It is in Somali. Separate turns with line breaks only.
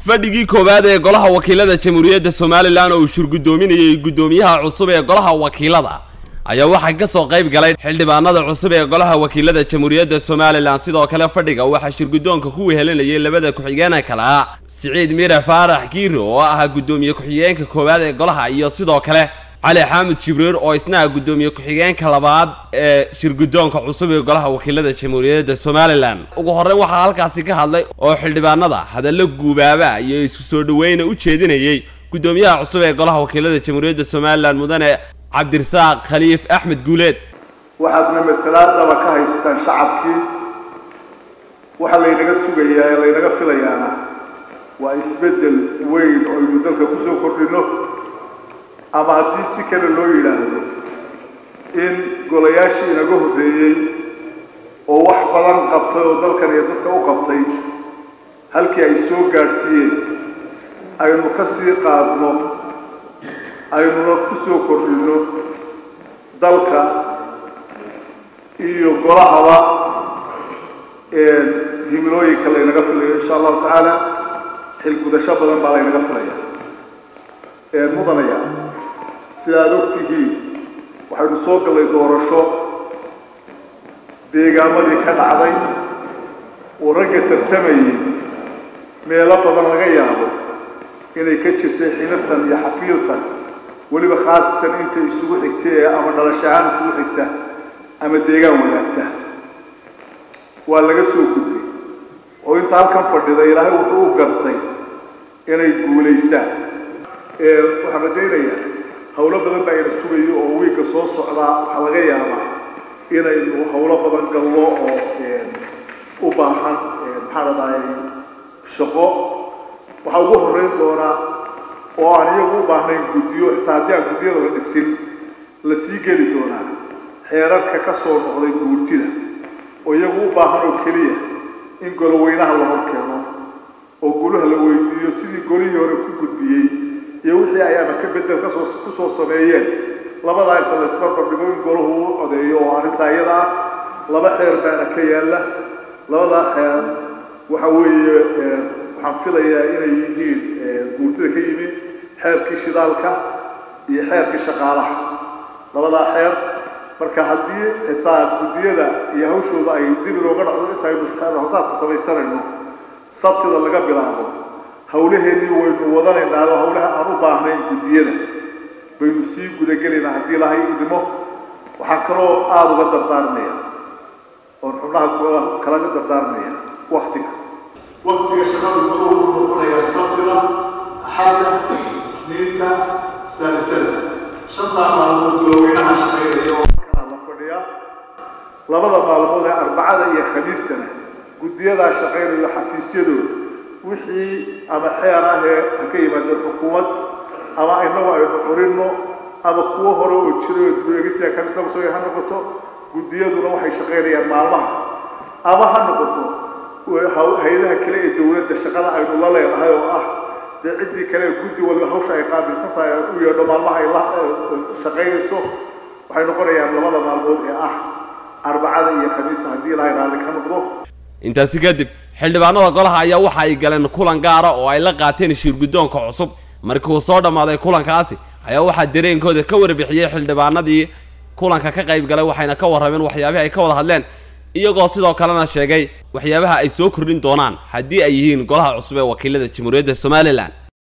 fadhigii koowaad ee golaha wakiilada jamhuuriyadda somalilan oo uu shurgudoominayay guddoomiyaha cusub ee golaha wakiilada ayaa waxaa ka soo qayb galay xildhibaanada cusub ee golaha wakiilada jamhuuriyadda somalilan sidoo kale fadhiga waxaa shirguddoonka ku wehelinayay labada ku-xigeenee kale ah siciid mire faarax kiiri oo ahaa guddoomiye ku-xigeenka koowaad ee golaha iyo sidoo kale cali xaamud jibriir oo isna ah guddoomiye ku-xigeenka labaad ee shirguddoonka cusub ee golaha wakiilada jamhuuriyadda somalilan ugu horreyn waxaa halkaasi ka hadlay oo xildhibaanada hadallo guubaaba iyo isku soo dhaweyna u jeedinayay guddoomiyaha cusub ee golaha wakiilada jamhuuriyadda somalilan mudane cabdirasaaq khaliif axmed guuleed
waxaadna matalaadaba ka haystaan shacabkii waxa laynaga sugayaa ee laynaga filayaana waa isbeddel weyn oo aynu dalka ku soo kordhinno ama haddii si kale loo yidhaahdo in golayaashii inaga horreeyey oo wax badan qabtay oo dalkan iyo dadka u qabtay halkii ay soo gaadhsiiyeen aynu ka sii qaadno aynuna ku soo kordhinno dalka iyo golahaba himilooyinka laynaga filayo insha allahu tacaala xilgudasho badan baa laynaga filaya mudanaya sida aada og tihiin waxaynu soo gallay doorasho deegaamadii ka dhacday oo ragga tartamayay meelo badan laga yaabo inay ka jirtay xinirtan iyo xafiiltan weliba khaasatan inta isugu xigta ee ama dhalasho ahaan isugu xigta ama deegaan wadaagta waa laga soo gudbay oo inta halkan fadhida ilaahay wuxuu u gartay inay guulaystaan waxaan rajaynayaa hawlo badan baa ina sugayo oo wiigga soo socdaa waxaa laga yaabaa inaynu hawlo badan gallo oo u baahan maxaa la dhahay shaqo waxaa ugu horreyn doonaa oo aan iyagu u baahnayn guddiyo xitaa haddii aan guddiyada la dhisin la sii geli doonaa xeerarka ka soo noqday guurtida oo iyagu u baahan oo keliya in goloweynaha la hor keeno oo golaha la weydiiyo sidii golihii hore ku gudbiyey iyo wixii ayaana ka bedel kasoo ku soo sameeyeen labadaa inta la isbarbardhigo in golahu u codeeyo oo arrintaa iyada ah laba xeer baana ka yaalla labadaa xeer waxa weeye waxaan filayaa inay yihiin guurtida ka yimid xeerkii shidaalka iyo xeerkii shaqaalaha labadaa xeer marka haddii xitaa guddiyada iyo hawshooda ay dib inooga dhacdo intaynu hosaadka samaysanayno sabtida laga bilaabo hawlaheennii waynu wadanaynaa oo hawlaha aan u baahnayn guddiyada baynu sii gudagelaynaa haddii lahay idimo waxaan kaloo aada uga dardaarmaya oon xubnaha kalaga dardaarmaya waktiga waktiga shaqadu wuxuu noqonayaa sabtida axadda isniinta saalisada shantaa maalmood goloweynaha shaqaynaya oo markaa la fadhiya labada maalmood ee arbacada iyo khamiistana guddiyadaa shaqaynayo xafiisyadooda wixii ama xeer ah ee ha ka yimaadeen xukuumad ama inagu aynu curinno ama kuwo hore oo jiro oo dubeegisiya kamis lagu soo ha noqoto guddiyaduna waxay shaqaynayaan maalmaha ama ha noqoto hay-adaha kale ee dowladda shaqada aynu la leenahay oo ah dee ciddii kale ee guddi waliba hawsha ay qaabilsan tahay u yeedho maalmaha ay la shaqaynayso waxay noqonayaan labada maalmood ee ah arbacada iyo khamiista haddii ilaahay raalli ka noqdo
intaasi kadib xildhibaanada golaha ayaa waxa ay galeen kulan gaara oo ay la qaateen shirguddoonka cusub markii uu soo dhammaaday kulankaasi ayaa waxaa dareenkooda ka warbixiyey xildhibaanadii kulanka ka qayb galay waxayna ka warrameen waxyaabihii ay ka wada hadleen iyagoo sidoo kalena sheegay waxyaabaha ay soo kordhin doonaan haddii ay yihiin golaha cusub ee wakiilada jamhuuriyadda somalilan